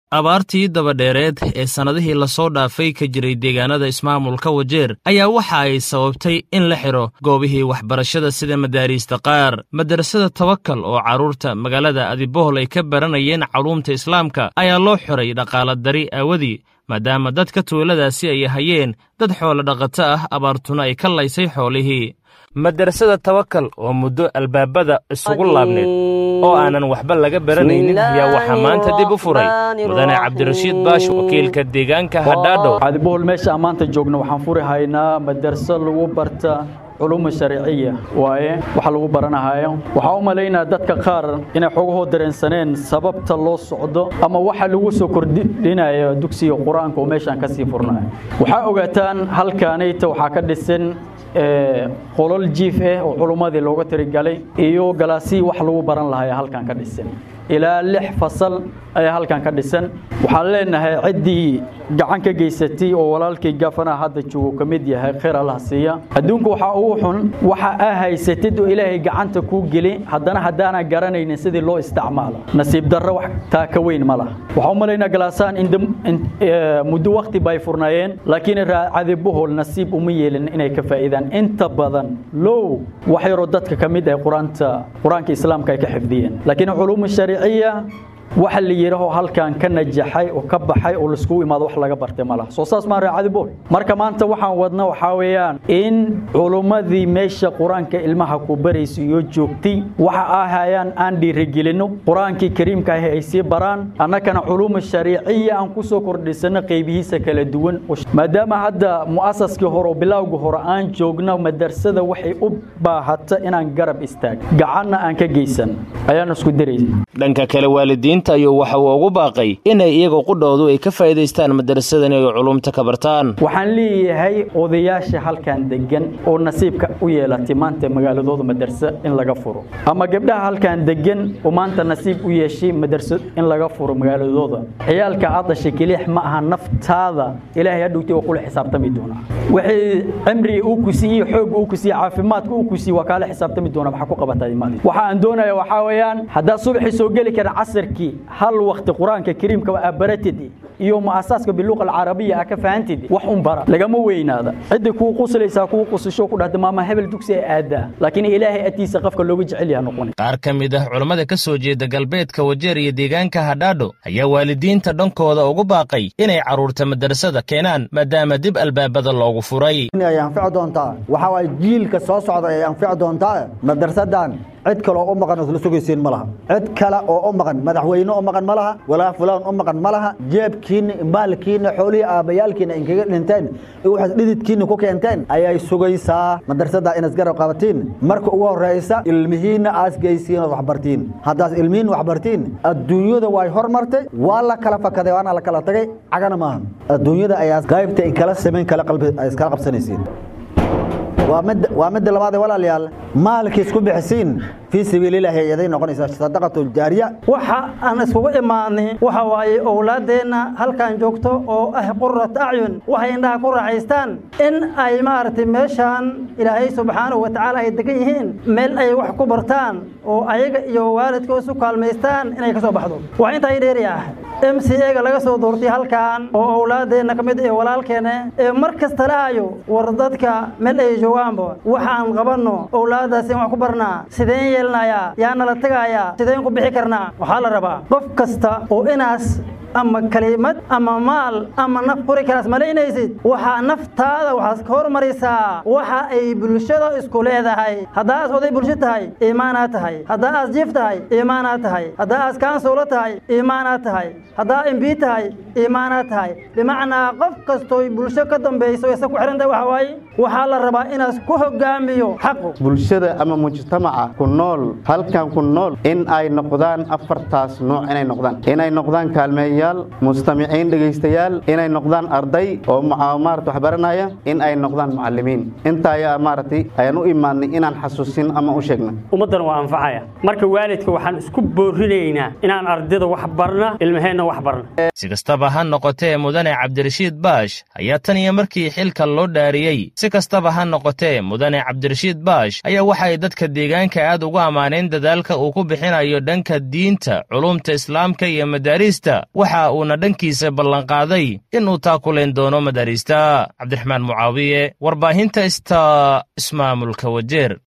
abaartii dabadheereed ee sannadihii lasoo dhaafay ka jiray deegaanada ismaamulka wajeer ayaa waxa ay sababtay in la xidho goobihii waxbarashada sida madaariista qaar madarasada tawakal oo carruurta magaalada adibohol ay ka baranayeen culuumta islaamka ayaa loo xiray dhaqaala dari aawadii maadaama dadka tuuladaasi ay hayeen dad xoolo dhaqato ah abaartuna ay ka laysay xoolihii madarasada tawakal oo muddo albaabada isugu laabneed oo aanan waxba laga baranaynin ayaa waxaa maanta dib u furay mudane cabdirashiid baash wakiilka deegaanka hadhaadhow cadibohol meesha aan maanta joogno waxaan furi haynaa madarso lagu barta culuuma sharciya waaye waxa lagu baranahayo waxaa u malaynaa dadka qaar inay xogahoo dareensaneen sababta loo socdo ama waxa lagu soo kordhinayo dugsiga qur-aanka oo meeshaan ka sii furnayo waxaa ogaataan halkaanayta waxaa ka dhisan qolol jiif ah oo culummadii looga tirigalay iyo galaasii wax lagu baran lahaa halkan ka dhisan ilaa lix fasal ayaa halkan ka dhisan waxaan leenahay ciddii gacan ka geysatay oo walaalkii gaafanaha hadda joogo ka mid yahay khayr allah siiya adduunka waxaa ugu xun waxa aa haysatid oo ilaahay gacanta kuu geli haddana haddaana garanaynin sidii loo isticmaalo nasiib darro wax taa ka weyn ma laha waxaa u malaynaa galaasaan in muddo wakti bay furnaayeen laakiin cadibohol nasiib uma yeelin inay ka faa'iidaan inta badan low wax yaroo dadka ka mid ah quraanta qur-aanka islaamka ay ka xifdiyeen laakiin culuumu shariiciya waxa la yidhaaho halkan ka najaxay oo ka baxay oo laiskugu imaado wax laga bartay ma laha soo saas maa raacadibool marka maanta waxaan wadna waxaa weeyaan in culummadii meesha qur-aanka ilmaha ku baraysa iyo joogtay waxa ahayaan aan dhiirigelinno qur-aankii kariimka ahi ay sii baraan annakana culuuma shariiciya aan ku soo kordhisano qaybihiisa kala duwan maadaama hadda mu'asaskii hore oo bilowga hore aan joogno madarsada waxay u baahata inaan garab istaag gacanna aan ka geysan ayaan isku diraysa dhanka kale waalidiinta ayuu waxa uu ugu baaqay inay iyaga qudhoodu ay ka faa'iidaystaan madarasadan ay culumta ka bartaan waxaan leeyahay odayaasha halkan degan oo nasiibka u yeelatay maanta magaaladooda madarso in laga furo ama gabdhaha halkan degan oo maanta nasiib u yeeshay madarso in laga furo magaaladooda ciyaalka aad dhashay kelix ma aha naftaada ilaahay hadhowtay waa kula xisaabtami doonaa wixii cimriga uu ku siiyey xoog uu ku siiyey caafimaadka uu ku siiyey waa kaala xisaabtami doonaa maxaa ku qabatay maadi waxa aan doonaya waxaa weeyaan haddaa subaxii soo geli kara casirkii hal waqti qur-aanka kariimka aa baratid iyo mu'asaaska biluqa alcarabiya aa ka fahantid wax un bara lagama weynaada cidda kuu quslaysaa kuu qusasho ku dhahda maama hebel dugsi ay aadaa laakiin ilaahay atiisa qofka looga jecel yaha noqon qaar ka mid ah culammada ka soo jeeda galbeedka wajeer iyo deegaanka hadhaadho ayaa waalidiinta dhankooda ugu baaqay inay carruurta madarasada keenaan maadaama dib albaabada loogu furay ay anfici doontaa waxaa waay jiilka soo socda ay anfici doontaa madarsadan cid kale oo u maqan ood la sugaysiin ma laha cid kale oo u maqan madaxweyne u maqan ma laha walaa fulaan u maqan ma laha jeebkiinna maalkiinna xoolihii aabbayaalkiina inkaga dhinteen waxaad dhididkiinna ku keenteen ayay sugaysaa madarsadaa inaad garab qabatiin marka ugu horraysa ilmihiinna aas geysiin ood waxbartiin haddaas ilmihiin waxbartiin adduunyada way hormartay waa la kala fakaday waana la kala tagay cagana maaha adduunyada ayaa qaybta ay kala samayn kala qalbi ay iskala qabsanaysiin waa midda labaad ee walaalayaal maalkii isku bixisiin fii sabiililaahi ayaday noqonaysaa sadaqatu jaariya waxa aan iskugu imaanay waxa waaye owlaaddeenna halkan joogto oo ah qurat acyun waxay indhaha ku raaxaystaan in ay maaragtay meeshaan ilaahay subxaanahu wa tacaala ay degan yihiin meel ay wax ku bartaan oo ayaga iyo waalidka isu kaalmaystaan inay ka soo baxdo waa intaa dheeri ah m c ega laga soo doortay halkan oo owlaaddeenna ka mid ee walaalkeena ee mar kasta lahayo war dadka meel ay joogaanba waxaan qabanno owlaaddaas in wax ku barnaa sideen yeelnayaa yaa nala tegayaa sideen ku bixi karnaa waxaa la rabaa qof kasta oo inaas ama kelimad ama maal ama naf quri karaas malaynaysid waxaa naftaada waxaad ka hormarisaa waxa ay bulshada isku leedahay haddaa aas oday bulsho tahay iimaanaad tahay haddaa aas jiif tahay iimaanaad tahay haddaa aas kaansuulo tahay iimaanaad tahay haddaa imbii tahay iimaanaad tahay bimacnaa qof kastooy bulsho ka dambayso isa ku xihan tahay waxa waaye waxaa la rabaa inaas ku hogaamiyo xaqu bulshada ama mujtamaca ku nool halkan ku nool in ay noqdaan afartaas nooc inay noqdaan inay noqdaan kaalmeeya mustamiciin dhegaystayaal inay noqdaan arday oo maarata wax baranaya in ay noqdaan macallimiin inta ayaa maaragtay ayaan u imaadnay inaan xasuusin ama u sheegna ummaddan waa anfacaya marka waalidka waxaan isku boorinaynaa inaan ardayda wax barna ilmaheenna wax barna si kastaba ha noqotee mudane cabdirashiid baash ayaa tan iyo markii xilka loo dhaariyey si si kastaba ha noqotee mudane cabdirashiid baash ayaa waxa ay dadka deegaanka aad ugu ammaaneen dadaalka uu ku bixinayo dhanka diinta culumta islaamka iyo madaariista waxa uuna dhankiisa ballanqaaday inuu taakulayn doono madaariista cabdiraxmaan mucaawiye warbaahinta ista ismaamulka wajeer